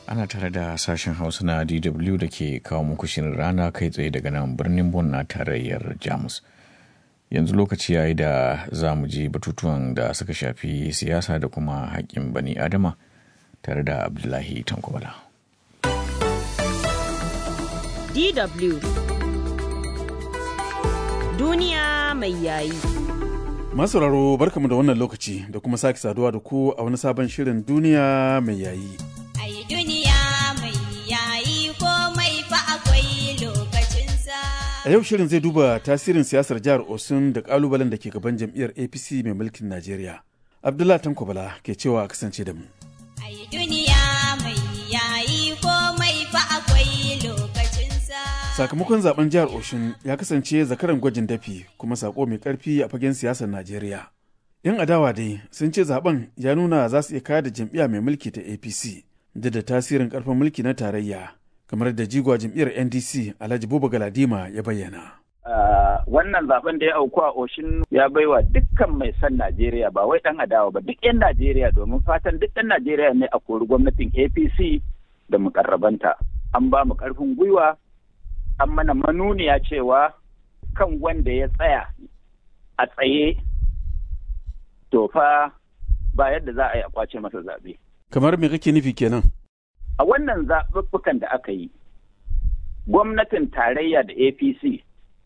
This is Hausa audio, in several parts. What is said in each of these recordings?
ana tare da sashen hausa na dw da ke kawo muku shirin rana kai tsaye daga nan birnin bon na tarayyar jamus yanzu lokaci yayi da za mu ji batutuwan da suka shafi siyasa da kuma haƙƙin bani adama tare da abdullahi tankwala DW Duniya mai yayi. Masauraro barkamu da wannan lokaci da kuma sake saduwa da ku a wani sabon shirin duniya mai yayi. Ai duniya mai yayi komai fa akwai lokacinsa. A yau shirin zai duba tasirin siyasar jihar Osun da kalubalen da ke gaban jam'iyyar APC mai mulkin Najeriya. Abdullah Tanko Bala ke cewa a kasance da mu. Ai duniya mai yayi komai fa akwai lokacinsa. Sakamakon zaben jihar Oshun ya kasance zakaran gwajin dafi kuma sako mai karfi a fagen siyasar Najeriya. 'Yan adawa dai sun ce zaben ya nuna za su iya kayar da jam'iyya mai mulki ta APC da da tasirin karfin mulki na tarayya kamar da jigwa jam'iyyar NDC Alhaji Buba Galadima ya bayyana. Uh, wannan zaben da ya auku a Oshin ya baiwa dukkan mai son Najeriya ba wai dan adawa ba duk 'yan Najeriya domin fatan duk ɗan Najeriya ne a kori gwamnatin APC da mukarrabanta. An ba mu ƙarfin gwiwa an mana manuniya cewa kan wanda ya tsaya a tsaye to fa ba yadda za a yi a kwace masa zaɓe. Kamar me kake nufi kenan? A wannan zaɓuɓɓukan da aka yi, gwamnatin tarayya da APC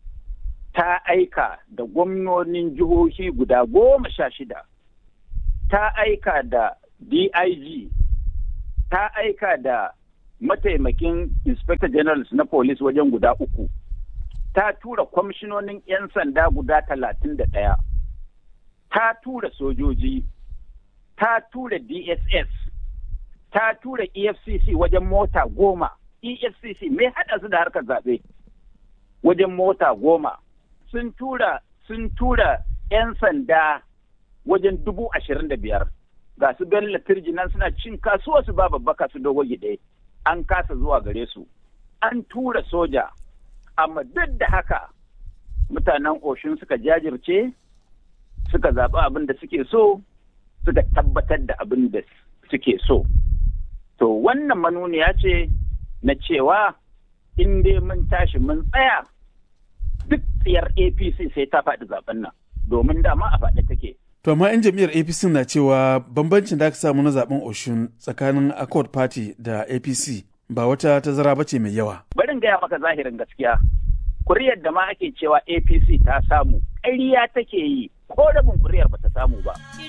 ta aika da gwamnonin jihohi guda goma sha shida, ta aika da DIG, ta aika da mataimakin inspector generals na police wajen guda uku ta tura kwamishinonin 'yan sanda guda talatin da ɗaya ta tura sojoji ta tura dss ta tura efcc wajen mota goma efcc mai haɗa su da harkar zaɓe wajen mota goma sun tura sun tura 'yan sanda wajen dubu ashirin da biyar ga su bello turjinan suna cin kasuwa su ba babbaka su dogo gide an kasa zuwa gare su an tura soja amma duk da haka mutanen oshin suka jajirce suka zaɓi abin da suke so suka tabbatar da abin da suke so to wannan manuniya ce na cewa in dai mun tashi mun tsaya duk tsiyar apc sai ta faɗi zaben nan domin dama a faɗi take To amma 'yan jam'iyyar APC na cewa bambancin da aka samu na zaben Oshun tsakanin Accord Party da APC ba wata tazara bace mai yawa. Barin gaya maka zahirin gaskiya. Kuriyar da ma ake cewa APC ta samu, ƙarya take yi, ko rabin kuriyar ba ta samu ba.